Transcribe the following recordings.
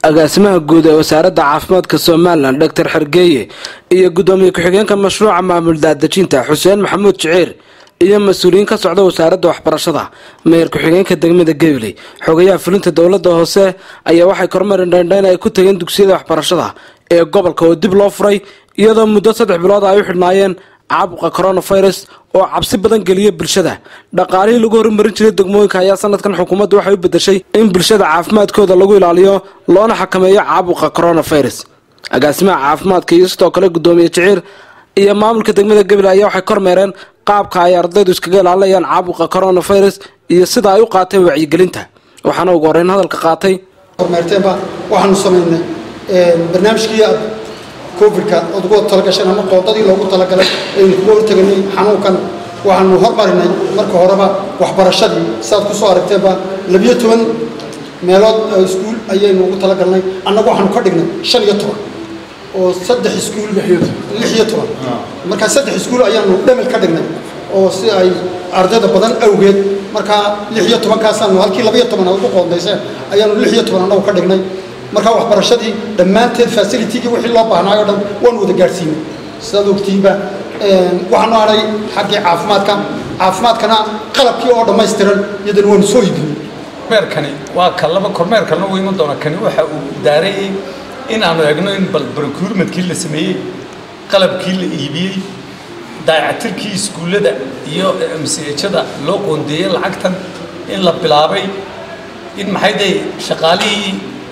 agaasimaha guud ee wasaaradda caafimaadka somalilan doctor xergeeye iyo guddoomiye ku-xigeenka mashruuca maamul daadejinta xuseen maxamuud jiciir iyo mas-uuliyiin ka socda wasaaradda waxbarashada meyer ku-xigeenka degmada gabiley xogayaha fulinta dowladda hoose ayaa waxay kormeerin dhandhayn ay ku tageen dugsiyada waxbarashada ee gobolka oo dib loo furay iyadoo muddo saddex bilood ay u xidhnaayeen caabuqa coronavirus oo cabsi badan geliya bulshada dhaqaalihii lagu horumarin jiray degmooyinka ayaa sanadkan xukuumaddu waxay u bedeshay in bulshada caafimaadkooda lagu ilaaliyo loona xakameeyo caabuqa coronavirus agaasimaha caafimaadka iyo sidoo kale guddoomiye jiciir iyo maamulka degmada gabiley ayaa waxay kormeereen qaabka ay ardaydu iskaga ilaalinayaan caabuqa coronavirus iyo sida ay u qaateen wacyigelinta waxaana ugu horeyn hadalka qaatay kormeerteenba waxaanu samaynay barnaamijkii aad covidka ood ugu talagasheen ama qoodadii loogu talagalay aynu kuga horteganay xanuunkan waxaanu hormarinay marka horeba waxbarashadii siaad ku soo aragteenba labiyo toban meelood iskuul ayaynu ugu talagalnay annagu waxaanu ka dhignay shan iyo toban oo saddex iskuul lix iyo toban markaa saddex iskuul ayaanu dhamil ka dhignay oo si ay ardayda badan awgeed markaa lix iyo tobankaasaanu halkii labaiyo toban aad ugu qoondayseen ayaanu lix iyo toban annagu ka dhignay markaa waxbarashadii dhammaanteed facilitigii wixii loo baahnaayo dhan waanu wada gaadhsiinay sidaad ogtiinba waxaanu hadhay xaggii caafimaadka caafimaadkana qalabkii oo dhammaystiran iyadana waanu soo iibinay kormeerkani waa ka laba kormeerkana uu iman doona kani waxa uu daarayay in aanu egno in bal procurement-kii la sameeyey qalabkii la iibiyey daayacatirkii iskuullada iyo msejada loo qoondeeyey lacagtan in la bilaabay in maxayday shaqaalihii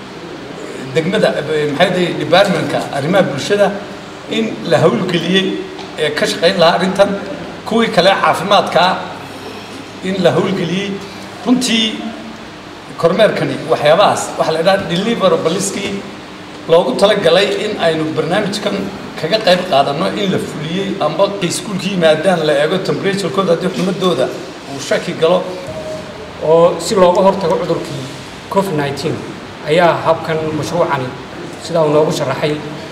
degmada maxayday departmentka arrimaha bulshada in la hawlgeliyey ee ka shaqayn lahaa arrintan kuwii kale caafimaadkaa in la hawlgeliyey runtii kormeerkani waxyaabahaas waxaa la idhaha deliverabaliskii loogu talagalay in aynu barnaamijkan kaga qayb qaadanno in la fuliyey amba iskuulka yimaadaan la eego temperaturekooda haddii xumadooda uu shaki galo oo si looga hortago cudurkii covid nneteen ayaa habkan mashruucani sidaa uu noogu sharaxay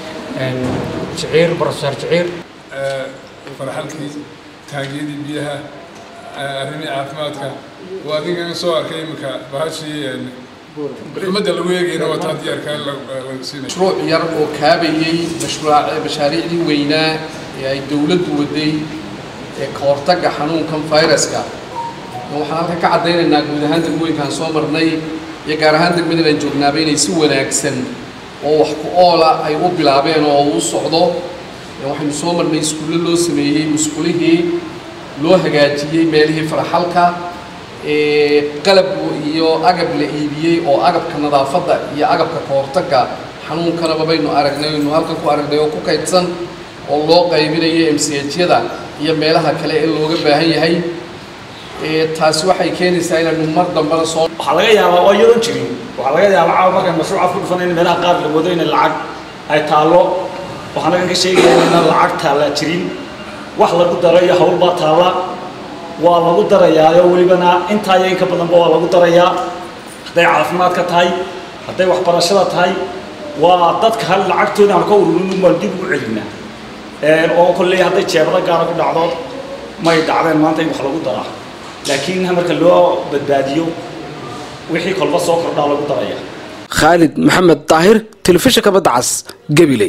jiciir brofesor jiciir farxalkii taangiyadii biyaha arrimii caafimaadka waa adigan soo arkay iminka bahashii xumadda lagu eegayna waa taa diyaarkaa laga siinay mashruuc yar oo kaabayey mashruuc mashaariicdii weynaa ee ay dowladdu waday ee ka hortagga xanuunkan fayraska waxaan halkan ka caddaynaynaa guud ahaan degmooyinkaan soo marnay iyo gaar ahaan degmadan aan joognaaba inay si wanaagsan oo wax ku oola ay u bilaabeen oo u socdo waxaynu soo marnay iskuulle loo sameeyey musqulihii loo hagaajiyey meelihii faraxalka qalab iyo agab la iibiyey oo agabka nadaafadda iyo agabka ka hortagga xanuunkanaba baynu aragnay aynu halkan ku aragnay oo ku kaydsan oo loo qaybinayo mchada iyo meelaha kale ee looga baahan yahay taasi waxay keenaysaa inaynu mar dambana soo waxaa laga yaabaa oo iyadoon jirin waxaa laga yaabaa caawa markaan mashruucaad ku dhufanay in meelaha qaar la wado inay lacag ay taallo waxaan halkan ka sheegayaa inaan lacag taalla jirin wax lagu daro iyo hawl baa taalla waa lagu darayaayo welibana intaa iyo inka badanba waa lagu darayaa hadday caafimaadka tahay hadday waxbarashada tahay waa dadka hal lacagtooda aan ka ururin baan dib ugu celinaa oo kolley hadday jeebada gaara ku dhacdo may dhacdeen maanta in wax lagu daraa laakiin marka loo badbaadiyo wixii kolba soo kordhaa lagu daraya khaalid maxamed daahir telefishinka badda cas gabiley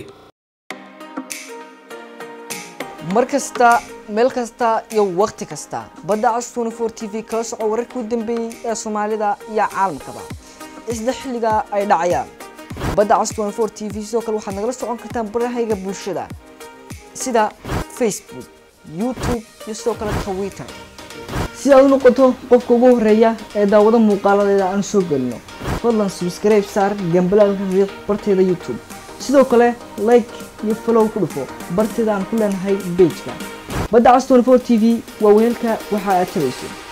mar kasta meel kasta iyo wakhti kasta badda cas twenty four t v kala soco wararkii u dambeeyey ee soomaalida iyo caalamkaba isla xilligaa ay dhacayaan badda cas twenty four t v sidoo kale waxaad nagala socon kartaan barahayga bulshada sida facebook youtube iyo sidoo kale twitter si aad u noqoto qofka ugu horeeya ee daawado muuqaaladeeda aan soo gelino fadlan subscribe saar gambalaalka riiq barteeda youtube sidoo kale like iyo follow ku dhufo barteeda aan ku leenahay bejka badda cas twenty four t v waa weelka waxa aad tabayso